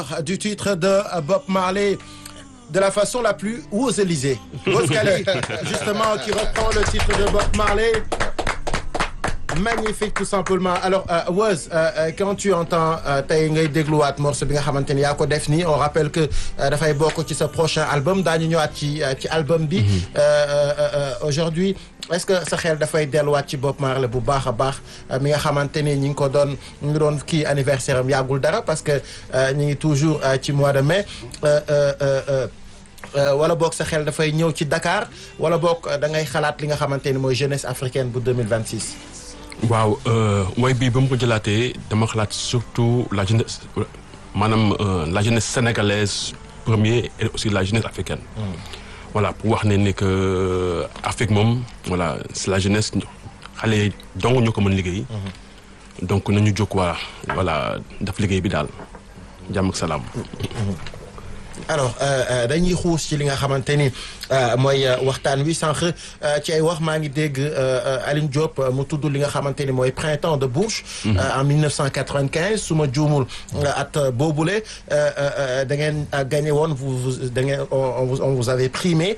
du titre de Bob Marley de la façon la plus Woz-Élysée. Woz Khali, justement, qui reprend le titre de Bob Marley. Magnifique tout simplement alors euh, Woz euh, quand tu entends tey ngay dégluwaat morceau bi nga xamante ni yaa ko def nii on rappelle que dafay bokk ci sa prochain album daañu ñëwaat ci ci album bi aujourd'hui est-ce que sa xel dafay delluwaat ci Bob Marley bu baax a baax mi nga xamante ni ñi ngi ko doon ñu ngi doon kii anniversaire am yàggul dara parce que ñu ngi toujours ci mois de mai wala boog sa xel dafay ñëw ci Dakar wala boog da ngay xalaat li nga xamante ni mooy jeunesse africaine bu 2026 waaw way bii ba mu ko jëlaatee dama xalaat surtout la jeunesse maanaam la jeunesse sénégalaise premier et aussi la jeunesse africaine. voilà pour wax ne ni que Afrique moom voilà c'est la jeunesse xale yi dong ñu ko mën liggéey. donc nañu jóg waa voilà daf liggéey bi daal jàmm ak salaam. alors dañuy xuus ci li nga xamante ni mooy waxtaan wi sànq ci ay wax maa ngi dégg Aline Diop mu tudd li nga xamante ni mooy printemps de Bourges. en 1995 su ma juumul at boobule da ngeen gagné woon vous da ngeen on vous avait primé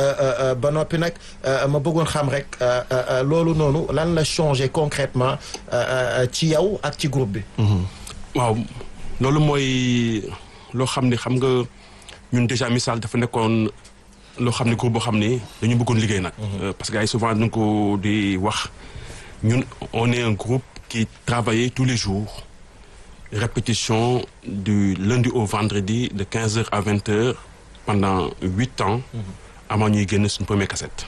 ba noppi nag ma bëggoon xam rek loolu noonu lan la changé concrètement ci yow ak ci groupe bi. waaw loolu mooy loo xam ne xam nga. ñun déjà misaal dafa nekkoon loo xam ne groupe boo xam ne dañu bëggoon liggéey nag. parce que gars yi souvent dañu ko di wax ñun on est un groupe qui travaillait tous les jours répétition du lundi au vendredi de quinze heures à vingt heures pendant huit ans. avant ñuy génn suñu première cassette.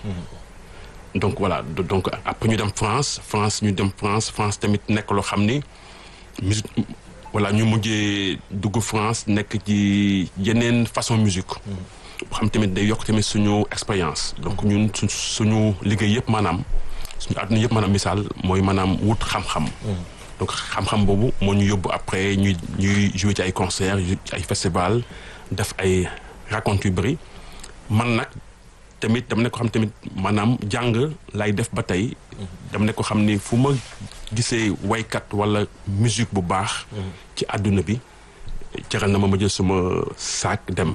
donc voilà donc après ñu dem France France ñu dem France France tamit nekk loo xam ni musique voilà ñu mujjee dugg France nekk ci yeneen façon musique xam tamit day yokk tamit suñu expérience donc ñun su suñu liggéey yëpp maanaam suñu àdduna yëpp maanaam misaal mooy maanaam wut xam-xam donc xam-xam boobu moo ñu yóbbu après ñuy ñuy jouer ci ay concert ci ay festival def ay racontes yu bëri man nag tamit dama ne ko xam tamit maanaam jàng lay def ba tey dama ne ko xam ni fu ma gisee waykat wala musique bu baax ci àdduna bi jaral na ma ma jël suma saak dem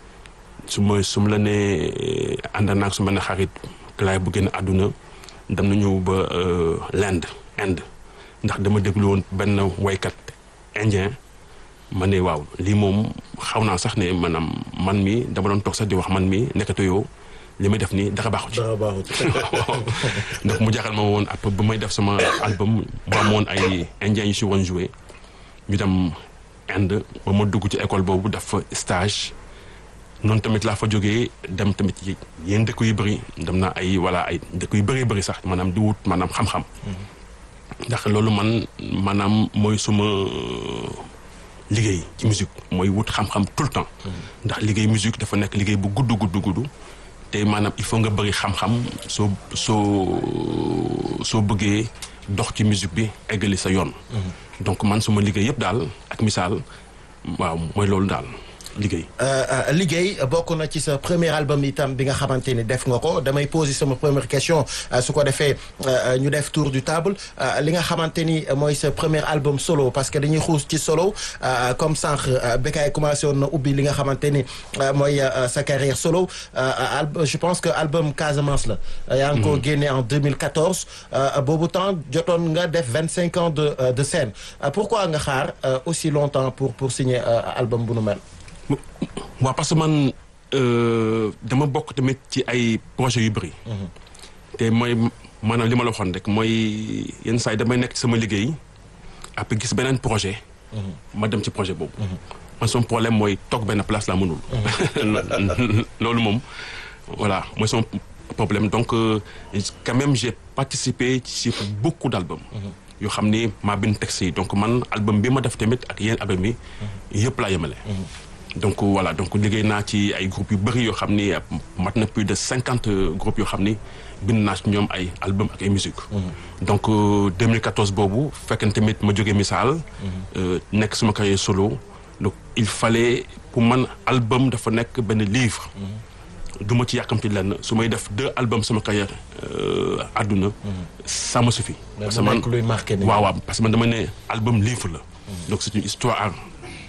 su ma su ma la nee ànd naag su ma ne xarit laay bu génn àdduna dem nañu ba l'Inde Inde ndax dama déglu woon benn waykat indien ma ne waaw lii moom xaw naa sax ne maanaam man mi dama doon toog sax di wax man mi nekkatu yow li may def nii dara baaxu ci. dara baaxu ci. donc mu jaxal ma woon après ba may def sama album ba am woon ay indiens yu si woon joué ñu dem Inde ba ma dugg ci école boobu def fa stage noonu tamit laa fa jógee dem tamit ci yenn dëkk yu bëri dem naa ay wala ay dëkk yu bëree bëri sax maanaam di wut maanaam xam-xam. ndax loolu man maanaam mooy suma liggéey ci musique mooy wut xam-xam tout le temps. ndax liggéey musique dafa nekk liggéey bu gudd gudd gudd. te maanaam il faut nga bëri xam-xam soo soo soo bëggee dox ci musique bi eggali sa yoon. donc man suma liggéey yëpp daal ak misaal waaw mooy loolu daal liggéey. liggéey bokk na ci sa premier album itam bi nga xamante ni def nga ko damay poser sama première question su ko defee ñu def tour du table li nga xamante ni mooy sa premier album solo parce que dañuy xuus ci solo comme sànq Bécaye commencé woon na ubbi li nga xamante ni mooy sa carrière solo je pense que album Casamance la. yaa ngi ko génne en 2014 boobu temps jotoon nga def vingt cinq ans de de scène pourquoi nga xaar aussi longtemps pour pour signer album bu nu mel. waaw parce que man dama bokk tamit ci ay projets yu bëri. te mooy maanaam li ma la waxoon rek mooy yenn saa yi damay nekk ci sama liggéey après gis beneen projet. ma dem ci projet boobu. man sama problème mooy toog benn place laa mënul. loolu moom voilà mooy sama problème donc quand même j'ai participé ci beaucoup d'albums. yoo xam ni maa bind texte yi donc man album bi ma def tamit ak yenn album yi. yëpp laa yemale. donc voilà donc liggéey naa ci ay groupes yu bëri yoo xam ni mat na plus de cinquante groupes yoo xam ni bind naa ci ñoom ay album ak ay musique donc 2014 boobu fekkee tamit ma jógee misaal. nekk suma carrière solo. donc il fallait pour man album dafa nekk benn livre. du ma ci yàkkamti lenn su may def deux albums sama carrière àdduna. ça me suffit. parce que man luy marqué waaw waaw parce que man dama ne album livre la. donc c'est une histoire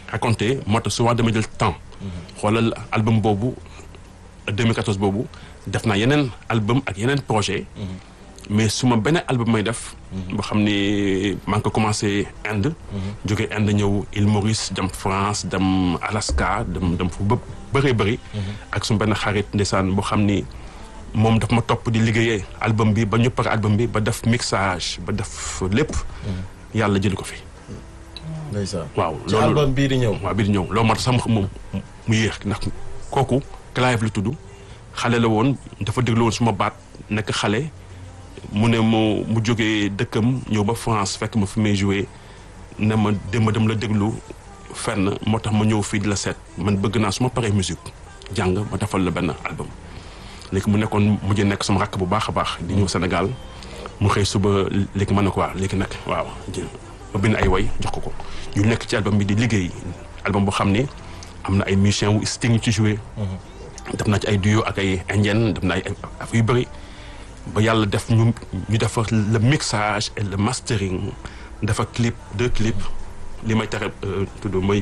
raconter moo tax souvent dama jël temps xoolal album boobu 2014 boobu def naa yeneen album ak yeneen projet mais su ma beneen album may def boo xam ni maa ngi ko commencé Inde jóge Inde ñëw Île Maurice dem France dem Alaska dem dem fu bë bëree bëri ak su benn xarit ndeysaan boo xam ni moom daf ma topp di liggéeyee album bi ba ñu pare album bi ba def mixage ba def lépp yàlla jëli ko fi ndeysaan waaw ci album bii di ñëw waaw bii di ñëw loolu moo tax sax moom mu yéex ndax kooku Clive lu tudd xale la woon dafa déglu woon suma baat nekk xale mu ne mu mu jógee dëkkam ñëw ba France fekk ma fi may joué ne ma dem dem la déglu fenn moo tax ma ñëw fii di la seet man bëgg naa su ma paree musique jàng ma defal la benn album léegi mu nekkoon mujj nekk sama rakk bu baax a baax di ñëw Sénégal mu xëy suba léegi ma ne ko waa léegi nag waaw ma bind ay way jox ko ko ñu nekk ci album bi di liggéey album boo xam ni am na ay musiciens wu Sting yu ci joué def naa ci ay duo ak ay indien def naa ay affaire yu bëri ba yàlla def ñu ñu defar le mixage et le mastering dafa clip deux clips li may tere tudd mooy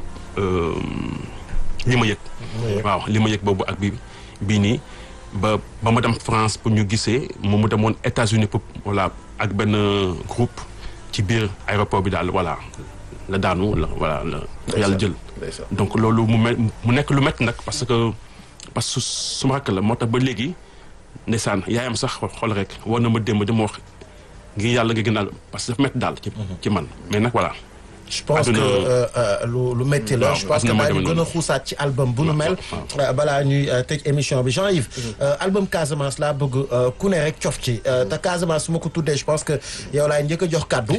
li ma yëg waaw li ma yëg boobu ak bi bii nii ba ba ma dem France pour ñu gisee moom mu demoon États-Unis pour voilà ak benn groupe ci biir aéroport bi daal voilà la daanu la voilà la yàlla jël donc loolu mu me mu nekk lu métti nag parce que parce que su ma rakk la moo tax ba léegi ndeysaan yaayam sax xool rek war na ma démb dama wax ngir yàlla nga gënal parce que dafa métti daal ci ci man mais nag voilà je pense que lu lu métti la je pense que daañu gën a xuusaat ci album bu nu mel balaa ñuy tëj émission bi Jean-Yves album Casamance laa bëgg ku ne rek cof ci te Casamance su ma ko tuddee je pense que yow laay njëkk a jox kàddu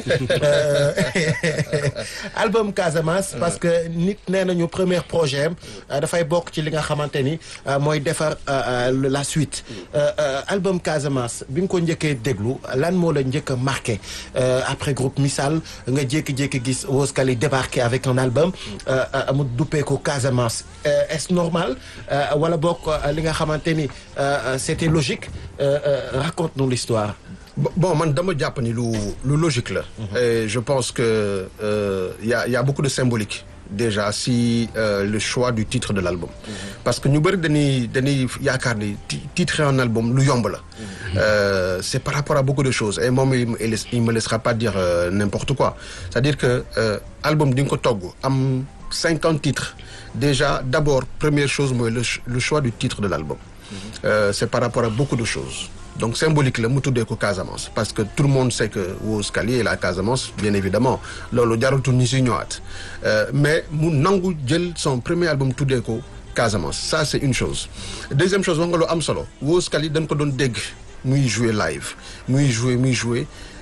album Casamance parce que nit nee nañu premier projet am dafay bokk ci li nga xamante ni mooy defar la suite album Casamance bi nga ko njëkkee déglu lan moo la njëkk a marqué après groupe Missal nga jékki-jékki gis Wos Kali débarqué avec un album mu duppee ko Casamance est-ce normal wala bokk li nga xamante ni c'était logique raconte-nous l'histoire bon man dama jàpp ni lu lu logique la et je pense que y a y a beaucoup de symbolique déjà si euh, le choix du titre de l'album parce que ñu bëri dañuy dañuy yaakaar ni titre un album lu yomb la euh, c'est par rapport à beaucoup de choses et moom il il me laissera pas dire euh, n'importe quoi c'est-à-dire que album di nga ko togg am cinquante titres déjà d'abord première chose mooy le le choix du titre de l'album c'est par rapport à beaucoup de choses donc symbolique la mu tuddee ko Casamance parce que tout le monde sait que Wos Kali est la Casamance bien évidemment loolu jaratul ñu si ñëwaat mais mu nangu jël son premier album tuddee ko Casamance ça c'est une chose deuxième chose wax nga lu am solo Wos Kali dañ ko doon dégg muy jouer live muy jouer muy jouer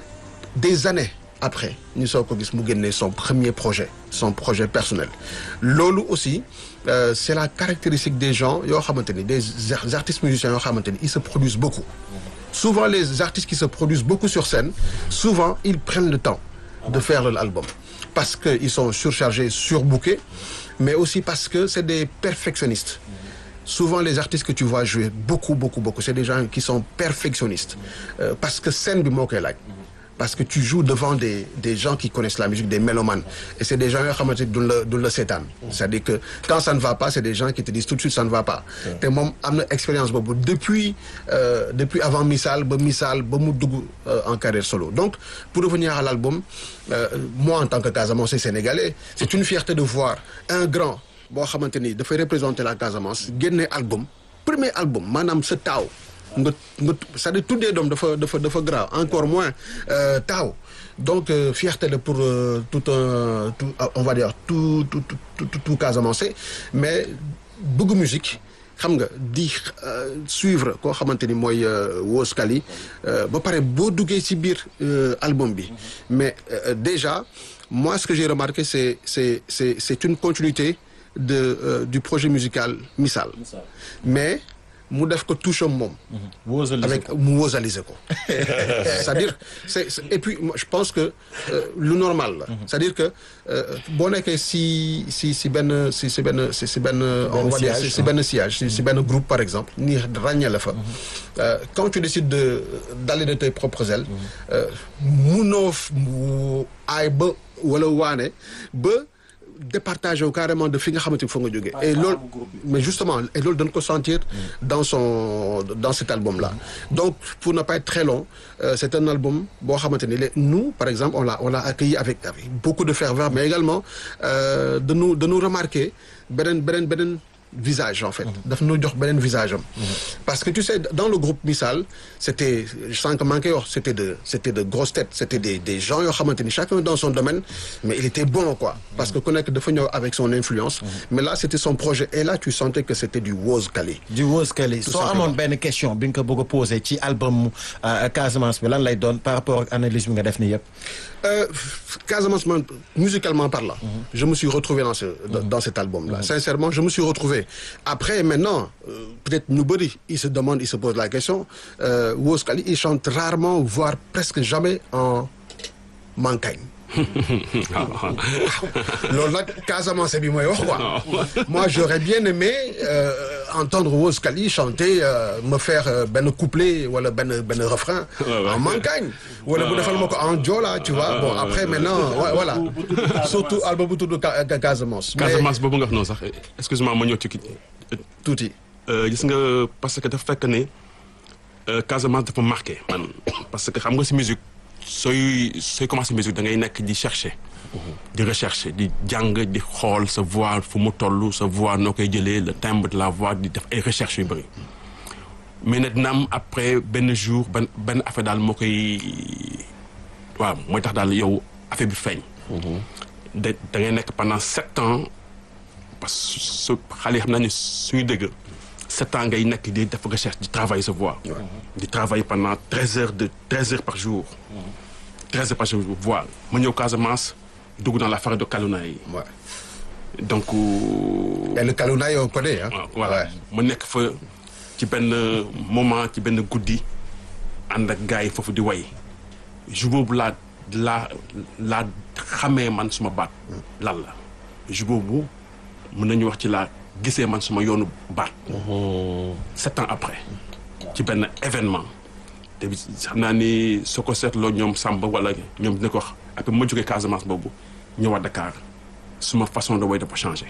des années après ñu soo ko gis mu génnee son premier projet son projet personnel loolu aussi euh, c'est la caractéristique des gens yoo xamante ni des artistes musiciens yoo xamante ni ils se produisent beaucoup souvent les artistes qui se produisent beaucoup sur scène souvent ils prennent le temps de faire l'album parce que ils sont surchargés surbookés mais aussi parce que c'est des perfectionnistes souvent les artistes que tu vois jouer beaucoup beaucoup beaucoup c'est des gens qui sont perfectionnistes euh, parce que scène bi moo koy laaj parce que tu joues devant des des gens qui connaissent la musique des mélomanes et c'est des gens yoo xamante ni duñ la duñ la seetaan c'est-à-dire que quand ça ne va pas c'est des gens qui te disent tout de suite ça ne va pas te moom am na expérience boobu depuis euh, depuis avant Missal ba Missal ba mu dugg euh, en carrière solo donc pour revenir à l'album euh, moi en tant que Casamançais sénégalais c'est une fierté de voir un grand boo xamante ni dafay représenter la Casamance génne album premier album maanaam sa taaw nga nga c'est-à-dire tuddee doom dafa dafa dafa grave encore moins taaw donc euh, fierté la pour euh, tout un tout on va dire tout tout tout tout, tout Casamançais mais bëgg musique xam nga di suivre koo xamante ni mooy Wos Kali ba pare boo duggee ci biir album bi mais déjà moi ce que j'ai remarqué c'est c'est c'est c'est une continuité de euh, du projet musical Missal mais mu def ko touche moom. avec mu wosaliser ko. c'est-à-dire c'est et puis je pense que euh, lu normal la. c'est-à-dire que boo nekkee si si si benn si si benn si si benn. on va dire si benn sillage si si benn groupe par exemple ni ràññee la fa. quand tu décides de d'aller de tes propres ailes. munoo aay ba wala waane ba. départagé wu carrément de fi nga xamante ni foo nga jógee et loolu mais justement et loolu dañ ko sentir dans son dans cet album là donc pour ne pas être très long euh, c'est un album boo xamante ni les nous par exemple on l'a on l'a accueilli avec, avec beaucoup de ferveur mais également euh, de nous de nous remarquer beneen beneen beneen visage en fait daf ñu jox beneen visage am parce que tu sais dans le groupe Missal c'était sans que manqué wax c'était de c'était de grosses têtes c'était des des gens yoo xamante ni chacun dans son domaine mais il était bon quoi parce que ku nekk dafa ñëw avec son influence mais là c'était son projet et là tu sentais que c'était du Woz Kali du Woz Kali soo amoon benn question bi nga ko bëgg a poser ci album Casamance bi lan lay doon par rapport ak analyse bi nga def ni yëpp Euh, Casamance man musicalement parlant je me suis retrouvé dans ce dans, dans cet album là sincèrement je me suis retrouvé après maintenant euh, peut-être ñu bëri il se demande il se pose la question euh, Woz Kali il chante rarement voire presque jamais en mankagne loolu nag Casamance bi mooy wax quoi moi j'aurais bien aimé euh, entendre Woz Kali chanter euh, me faire euh, benn couplet wala benn benn refrain en mankagne wala bu defal ma ko en joola tu vois bon après maintenant ouais, voilà surtout album bu tudd Casamance Casamance boobu nga wax noonu sax excuse-moi ma ñëw ci kii tuuti gis nga parce que dafa fekk ne Casamance dafa marqué man parce que xam nga si musique sooy sooy commencé musique da ngay nekk di chercher di rechercher di jàng di xool sa voix fu mu toll sa voix noo koy jëlee le timbre de la voix di def ay recherches yu bëri mais nag dina am après benn jour benn benn affaire daal moo koy waaw mooy tax daal yow affaire bi feeñ da da ngay nekk pendant sept ans parce que su xale yi xam naa ne suñu dëgg sept ans ngay nekk di def recherche di travailler sa voix di travailler pendant treize heures de treize heures par jour treize heures par jour voix ma ñëw Casamance dugg dans la forêt de Kalounaye yi ouais. donc et le Kalounaye on connaît hein waaw voilà ma nekk fa ci benn moment ci benn guddi ànd ak gars yi foofu di way jour boobu laa laa laa xamee man suma baat lan la jour boobu mën nañu wax ci laa gisee man suma yoonu baat sept ans après ci benn événement te xam naa ni soo ko seetloo ñoom Samba wala ñoom dina ko wax après ma jógee Casamance boobu ñëwaat Dakar suma façon de way dafa changé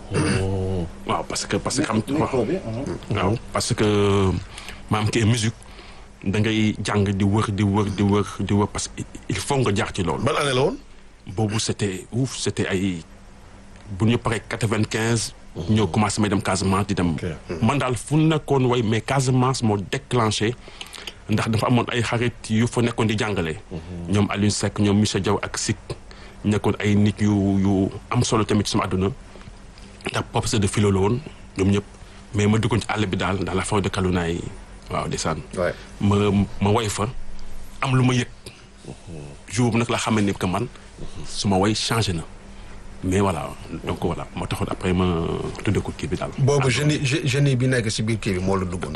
waaw parce que parce que xam waaw parce que maam kii musique da ngay jàng di wër di wër di wër di wër parce que il faut nga jaar ci loolu ban année la woon. boobu c'était ouf c'était ay bu ñu paree quatre-vingt-quinze ñoo commencé may dem Casamance di dem man daal fu nekkoon way mais Casamance moo déclenché ndax dafa amoon ay xarit yu fa nekkoon di jàngale ñoom Alioune Seck ñoom Michel Diaw ak Sik nekkoon ay nit yu yu am solo tamit sama àdduna ndax professeur de philo la woon ñoom ñëpp mais ma duggoon ci àll bi daal dans la forêt de Kalounaye waaw ndeysaan Ouais. ma ma way fa am lu ma yëg jour bu nag la xamee ni que man su ma way changé na mais voilà donc voilà moo taxoon après ma tudde ko kii bi daal boobu génie gé- génie bi nekk si biir kii bi moo la duggoon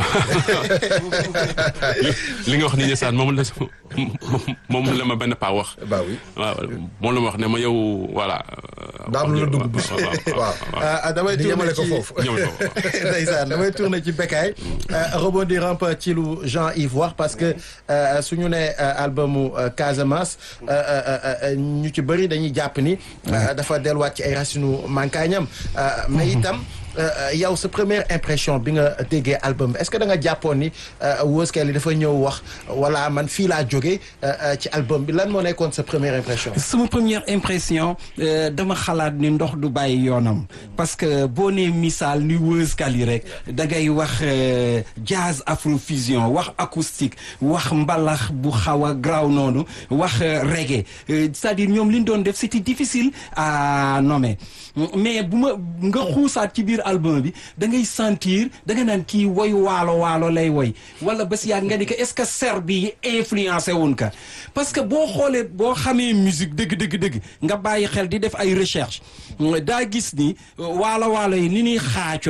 li nga wax ni ndeysaan moom la moom la ma benn paa wax bah oui waaw moom la ma wax ne ma yow voilà daa am lu la dugg bis waaw waaw damay di tourner yemale ko ci foofu ñëwal ko ndeysaan damay tourner ci Bécaye rebondir un peu ci lu Jean-Yves wax parce que euh, su ñu nee euh, albumu euh, Casamance euh, euh, euh, ñu ci bëri dañuy jàpp ni euh, dafa delluwaat ci ay racines mankaañam euh, mais itam euh, yow sa première impression bi nga déggee album bi est-ce que da nga jàppoon ni euh, Woz Kali dafa ñëw wax wala man fii laa jógee euh, euh, ci album bi lan moo nekkoon sa première impression. sama première impression euh, dama xalaat ni ndox du bàyyi yoonam parce que boo nee misaal ni Woz Kali rek da ngay wax euh, jazz afrofusion wax acoustique wax mbalax bu xaw a graw noonu wax euh, reggae Euh, c'est-à-dire ñoom li ñu doon def c'était difficile à nommer mais bu ma nga xuusaat ci biir album bi da ngay sentir da nga naan kii woy waalo waalo lay woy wala ba si yàgg nga ni que est-ce que ser bi influencé wuñ ka parce que boo xoolee boo xamee musique dëgg dëgg dëgg nga bàyyi xel di def ay recherche daa gis ni waalo waalo yi ni ñuy xaacoo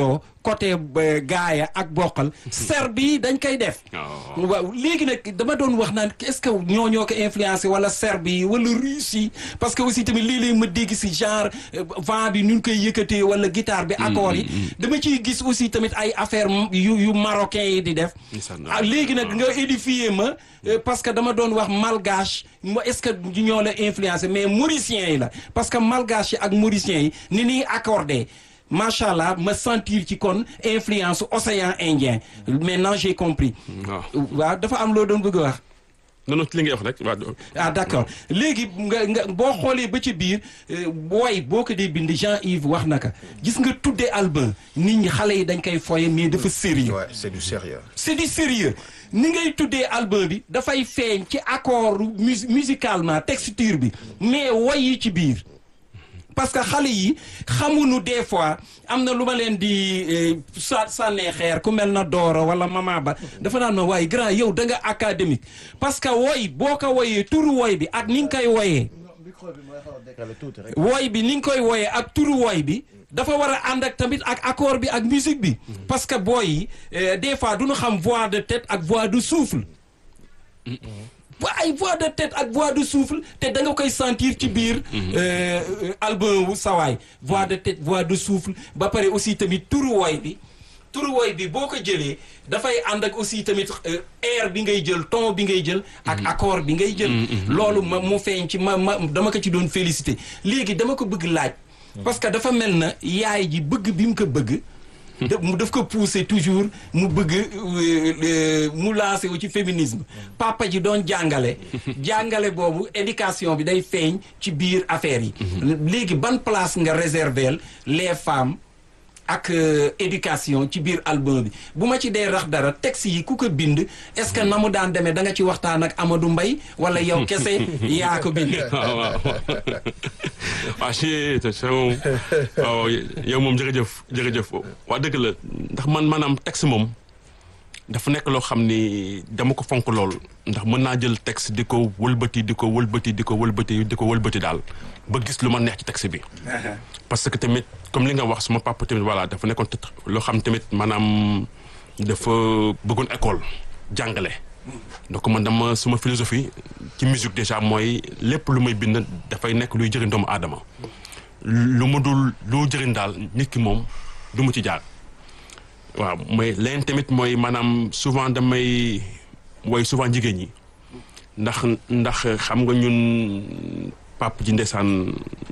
côté euh, gaaya ak bokkal serbe yi dañ koy def Oh. waaw léegi nag dama doon wax naan est-ce que ñoo ñoo ko influencé wala serbe yi wala russe yi parce que aussi tamit léeg-léeg ma dégg si genre euh, vent bi nu ñu koy yëkkatee wala guitare bi accord yi dama ciy gis aussi tamit ay affaire yu yu marocain yi di def Ndeysaan. ah léegi nag nga édifier ma euh, parce que dama doon wax malgache mo est-ce que ñoo la influencé mais mauriciens yi la parce que malgache yi ak mauriciens yi ni ñuy accordé macha allah ma sentir ci kon influence océan Indien maintenant j'ai compris waaw waaw dafa am loo doon bëgg a wax non non ci li ngay wax rek waaw ah d'accord léegi nga nga boo xoolee ba ci biir euh, booy boo ko dee bind Jean-Yves wax na ko gis nga tuddee album nit ñi xale yi dañ koy foye mais dafa sérieux Ouais, c'est du sérieux. c'est du sérieux ni ngay tuddee album bi dafay feeñ ci accord mus musicalement texture bi mais woy yi ci biir parce que xale yi xamuñu des fois am na lu ma leen di eh, sa sànnee xeer ku mel na Dooro wala Mama Ba dafa naan ma waaye grand yow da nga académique parce que woy boo ko woyee turu woy bi ak ni nga koy woyee micro bi mooy xaw a décalé tuuti rek. woy bi ni nga koy woyee ak turu woy bi dafa war a ànd ak tamit ak accord bi ak musique bi parce que booy yi euh, des fois du ñu xam voix de tête ak voix de souffle ba ay voix de tête ak voix de souffle te da nga koy sentir ci biir euh, euh, album wu sawaay voix de tête voix de souffle ba pare aussi tamit turu woy bi turu woy bi boo ko jëlee dafay ànd ak aussi tamit euh, air bi ngay jël ton bi ngay jël ak accord bi ngay jël loolu ma mu feeñ ci ma ma dama ko ci doon félicité léegi dama ko bëgg laaj parce que dafa mel na yaay ji bëgg bi mu ko bëgg da- mu daf ko pousser toujours mu bëgg euh, euh, mu lancé wu ci féminisme papa ji doon jàngale jàngale boobu éducation bi day feeñ ci biir affaire yi léegi ban place nga réserver les femmes ak euh, éducation ci biir album bi bu ma ci dee rax dara texte yi ku ko bind est-ce que na mu daan demee da nga ci waxtaan ak Amadou Mbaye wala yow kese yaa ko bind waaw waaw waaw si te c'est moom waaw yow moom jërëjëf jërëjëf waa dëgg la ndax man maanaam texte moom dafa nekk loo xam ni dama ko fonk lool ndax mën naa jël texte di ko wëlbati di ko wëlbati di ko wëlbati di ko wëlbati daal ba gis lu ma neex ci texte bi. parce que tamit comme li nga wax suma papa tamit voilà dafa nekkoon te- loo xam tamit maanaam dafa bëggoon école jàngale. donc man dama suma philosophie ci musique déjà mooy lépp lu may bind dafay nekk luy jëriñ doomu aadama lu mu dul lu jëriñ daal nit ki moom du mu ci jaar waaw mooy leneen tamit mooy maanaam souvent damay woy souvent jigéen ñi ndax ndax xam nga ñun pap ji ndeysaan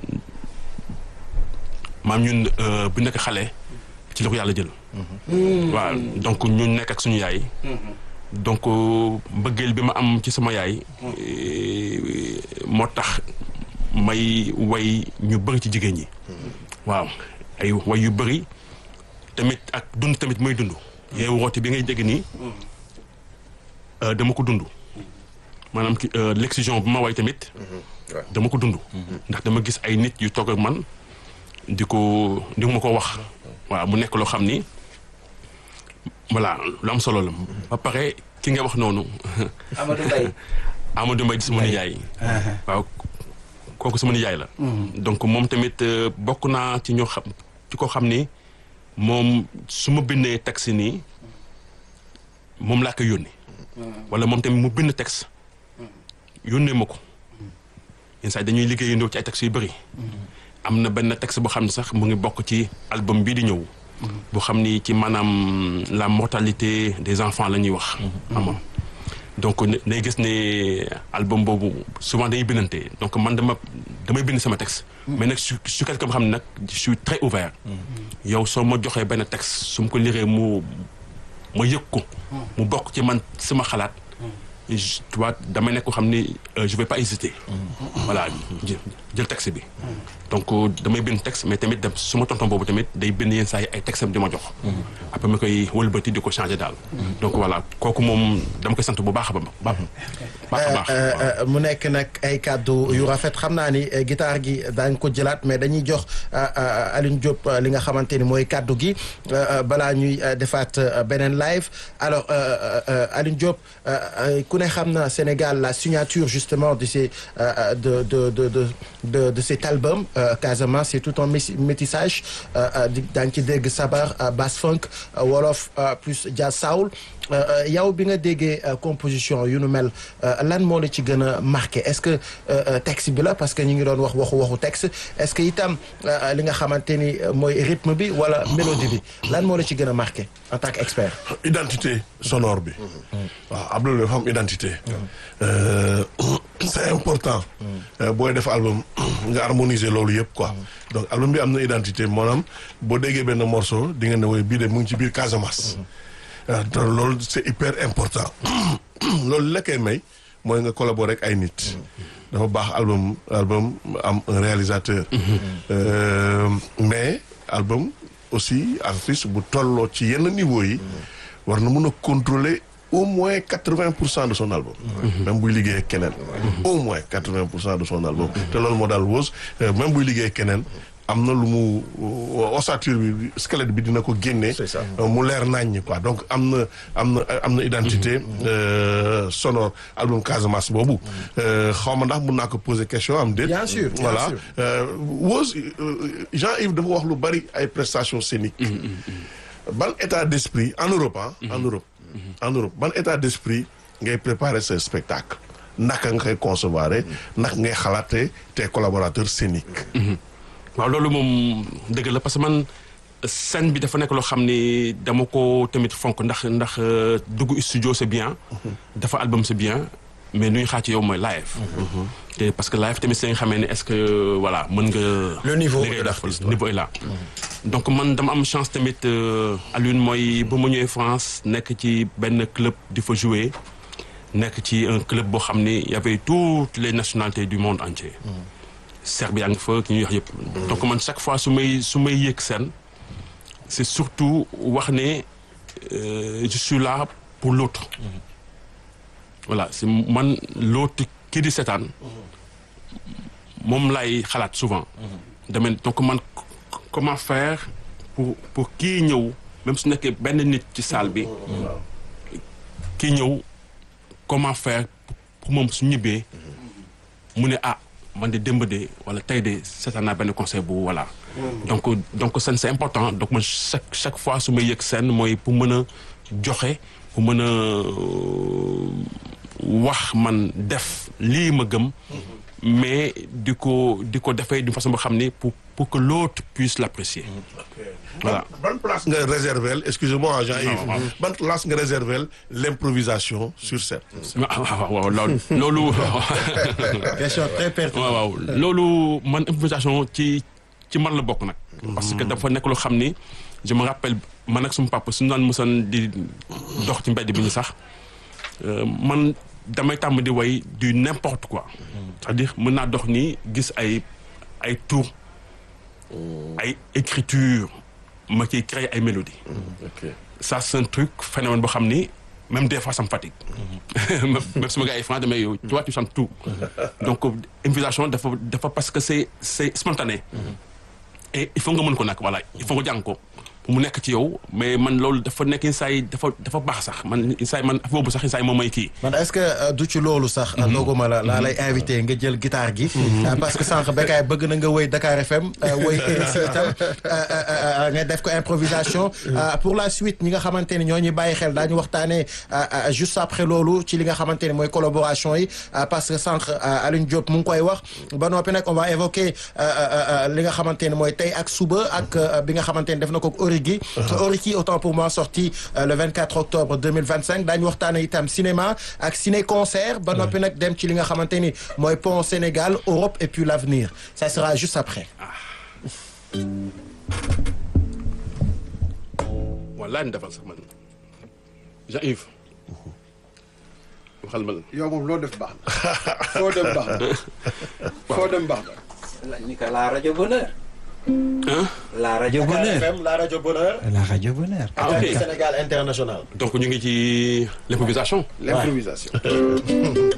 maam ñun euh, bu nekk xale ci la ko yàlla jël waaw donc ñu nekk ak suñu yaay donc mbëggeel bi ma am ci sama yaay eh, moo tax may way ñu bëri ci jigéen ñi waaw ay way yu bëri tamit ak dund tamit mooy dund yeewu woote bi ngay dégg nii euh, dama ko dund maanaam ki euh, l'excision bu ma way tamit dama ko dund ndax dama gis ay nit yu toog ak man di ko di ma ko wax waaw mu nekk loo xam ni voilà lu am solo la ba pare ki nga wax noonu Amadou Mbaye Amadou Mbaye di sama nijaay waaw kooku sama nijaay la donc moom tamit euh, bokk naa ci ñoo xam ci ko xam ni moom su ma bindee texte nii moom laa koy yónni wala moom tamit mu bind texte yónnee ma ko yenn saa yi dañuy liggéeyandoo ci ay textes yu bëri am na benn texte boo xam ne sax mu ngi bokk ci album bii di ñëw boo xam ni ci maanaam la mortalité des enfants la ñuy wax xam nga donc ne day gis ne album boobu souvent dañuy bindante donc man dama damay bind sama texte mais nag su su quelqu'un xam ne nag je suis très ouvert yow soo ma joxee benn texte su ma ko liree mu ma yëg ko mu bokk ci man sama xalaat je- tu vois damay nekk ko xam ni euh, je vais pas hésiter voilà jël jël texte bi donc euh, damay bind texte mais tamit dem su ma tonton boobu tamit day bind yenn saa yi ay texte am di ma jox après ma koy wëlbati di ko changer daal donc voilà kooku moom dama koy sant bu baax a ba baax baax a baax Euh, waaw. euh, mu nekk nag ay kàddu yu rafet xam naa ni euh, guitare gi daañ ko jëlaat mais dañuy jox euh, euh, Alioune Diop euh, li nga xamante ni mooy kàddu gi euh, euh, balaa ñuy euh, defaat euh, beneen live alors euh, euh, euh, Alioune Diop euh, euh, ku ne xam na Sénégal la signature justement justement de ces euh, de de de de de de cet album euh, Casamance c'est tout un métis- métissage euh, euh, di daañu ci dégg sabar euh, bass funk euh, wolof euh, plus jazz soul Euh, euh, yow bi nga déggee euh, composition yu nu mel euh, lan moo la ci gën a marqué est-ce que euh, euh, texte bi la parce que ñu ngi doon wax waxu waxu texte est-ce que itam euh, li nga xamante ni euh, mooy rythme bi wala mélodie bi lan moo la ci gën a marqué en tant qu'expert. identité sonore bi waaw am na dafa am identité Euh, c'est important Euh, booy def album nga harmoniser loolu yëpp quoi donc album bi am na identité maanaam boo déggee benn morceau di nga ne woy bii de mu ngi ci biir Casamance Euh, te loolu c'est hyper important loolu la koy may mooy nga collaborer ak ay nit dafa baax album album am un réalisateur Euh, mais album aussi artiste bu tolloo ci yenn niveau yi war na mën a contrôler au moins quatre-vingt pour cent de son album même buy liggéey ak keneen au moins quatre-vingt pour cent de son album te loolu moo daal Wos même buy liggéey ak keneen am na lu mu ossature bi squelette bi dina ko génne C'est ça. mu leer naññ quoi donc am na am na am na identité euh, sonore album Casamance boobu xaw ma ndax mun naa ko poser question am déet Bien sûr, bien voilà sûr. Euh, Wos euh, Jean-Yves dafa wax lu bari ay prestations scéniques ban état d'esprit en Europe ah en Europe en Europe ban état d'esprit ngay préparer ce spectacle naka nga koy concevoir naka ngay xalaatee tes collaborateurs scéniques waaw loolu moom dëgg la parce que man scène bi dafa nekk loo xam ni dama ko tamit fonk ndax ndax euh, dugg studio c'est bien dafa album c'est bien mais lu ñu xaar ci yow mooy live te parce que live tamit si nga xamee ne est-ce que voilà mën nga Le niveau li ngay de def, l'artiste, le niveau est là donc man dama am chance tamit euh, Alioune mooy ba ma ñëwee France nekk ci benn club di fa jouer nekk ci un club boo xam ni y avait toutes les nationalités du monde entier Serbie yaa ngi fa ki ñuy wax yëpp donc man chaque fois su may su may yëg seen c'est surtout wax ne euh, je suis là pour l'autre voilà c'est man l'autre kii di seetaan moom lay xalaat souvent dama donc man c- comment faire pour pour kii ñëw même su nekkee benn nit ci salle bi kii ñëw comment faire pour moom su ñibbee mu ne ah man de démb de wala tey de seetaan naa benn conseil bu voilà donc donc scène c'est important donc man chaque chaque fois su may yëg scène mooy pour mën a joxe pour mën a euh, wax man def lii ma gëm mais di ko di ko defee d'une façon boo xam ni pour pour que l'autre puisse l'apprécier voilà ban place nga réserver excusez-moi Jean-Yves ban place nga réserver l'improvisation sur scène waaw waaw waaw loolu loolu question très pertinente. waaw waaw loolu man improvisation ci ci man la bokk nag. parce que dafa nekk loo xam ni je me rappelle man ak suma papa suñu naan mësan di dox ci mbedd bi ñu sax euh, man damay tàmm di way du n'importe quoi. c'est-à-dire mën naa dox nii gis ay ay tour ay écriture ma ciy créer ay mélodies. ok ça c'est un truc phénomène boo xam ni même des fois ça me fatigue même sama gars yi franc damay yow tu vois tu chantes tout donc improvisation dafa dafa parce que c'est c'est spontané et il faut nga mën ko nag voilà il faut nga jàng ko pour mu nekk ci yow mais man loolu dafa nekk insaay dafa dafa baax sax man insaay man affaire boobu sax insaay moom mooy kii man est-ce que euh, du ci loolu sax. dooguma la laa lay invité nga jël guitare gi. Euh, parce que sànq Bécaye bëgg na nga woy Dakar FM euh, woy RSI itam euh, euh, euh, nga def ko improvisation. Euh, pour la suite ñi nga xamante ni ñoo ñuy bàyyi xel daañu waxtaanee euh, euh, juste après loolu ci li nga xamante ni mooy collaboration yi euh, parce que sànq euh, Alioune Diop mu ngi koy wax ba noppi nag on va évoquer euh, euh, euh, li nga xamante ni mooy tey ak suba ak euh, bi nga xamante ni def na ko ak Origi. Origi autant pour moi sorti euh, le 24 octobre 2025 daañu waxtaanee itam cinéma ak ciné concert ba noppi nag dem ci li nga xamante ni mooy pont Sénégal Europe et puis l'avenir ça sera juste après. wallaahi ni defal sax man Jean-Yves waxal ma yow moom loo def baax na foo dem baax na foo dem baax na. ni que la rajo bonheur. Hein? la rajo bonheur. FM la rajo Bonheur. la rajo bonheur. ah ok Sénégal international. donc ñu ngi ci l'improvisation l'improvisation.